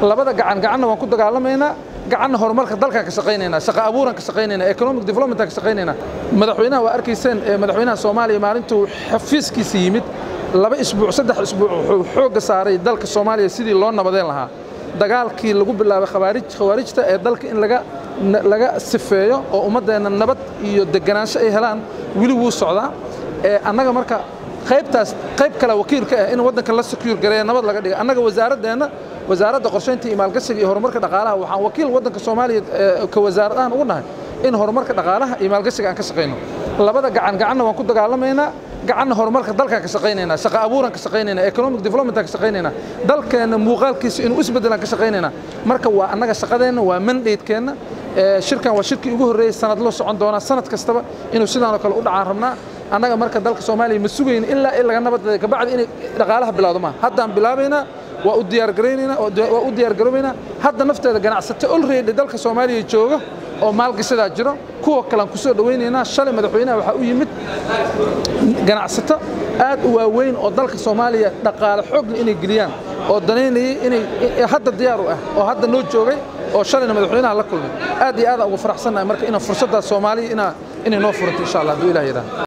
labada gacan gacanna waan ku dagaalamaynaa gacanna horumarka dalkaan ka shaqaynaynaa shaqa abuuran ka shaqaynaynaa economic developmentaan ka shaqaynaynaa madaxweynaha waa arkayseen madaxweynaha soomaaliya maalintuu xafiiskiisa yimid laba isbuuc saddex isbuuc wuxuu xoogga saaray dalka soomaaliya sidii loo nabadeen lahaa dagaalkii lagu bilaabay khawaarij khawaarijta ee dalka in laga laga sifeeyo oo ummaddeenna nabad iyo deganaansho ay helaan weli wuu socdaa annaga marka qaybtaas qayb kale wakiilka ah in waddanka la secure gareeya nabad laga dhiga annaga wasaaradeenna wasaaradda qorshaynta iyo maalgashiga iyo horumarka dhaqaalaha waxaan wakiil waddanka soomaaliya ka wasaaradahan ugu nahay in horumarka dhaqaalaha iyo maalgashiga aan ka shaqayno labada gacan gacanna waan ku dagaalamaynaa gacanna horumarka dalkaan ka shaqaynaynaa shaqa abuuran ka shaqaynaynaa economic developmentaan ka shaqaynaynaa dalkeenna muuqaalkiisa inuu isbeddelaan ka shaqaynaynaa marka waa annaga shaqadeenna waa mandatekeenna shirkan waa shirkii ugu horreeyey sanad loo socon doonaa sanad kastaba inuu sidaanoo kale u dhacaan rabnaa annaga marka dalka soomaaliya ma sugayna ilaa in laga nabadda kabacdi inay dhaqaalaha bilowdo maaha haddaan bilaabaynaa waa u diyaargaraynaynaa waa u diyaargaroobaynaa hadda nafteeda ganacsato olready dalka soomaaliya jooga oo maalgashadaa jiro kuwa kalean ku soo dhowaynaynaa shalay madaxweynaha waxaa u yimid ganacsato aad u waaweyn oo dalka soomaaliya dhaqaale xoogna inay geliyaan oo danaynayay inay hadda diyaar u ah oo hadda noo joogay oo shalayna madaxweynaha la kulmay aad iyo aadaan ugu faraxsannahay marka inaan fursaddaas soomaaliya inaa inay noo furanto insha allah hadduu ilah yidhaah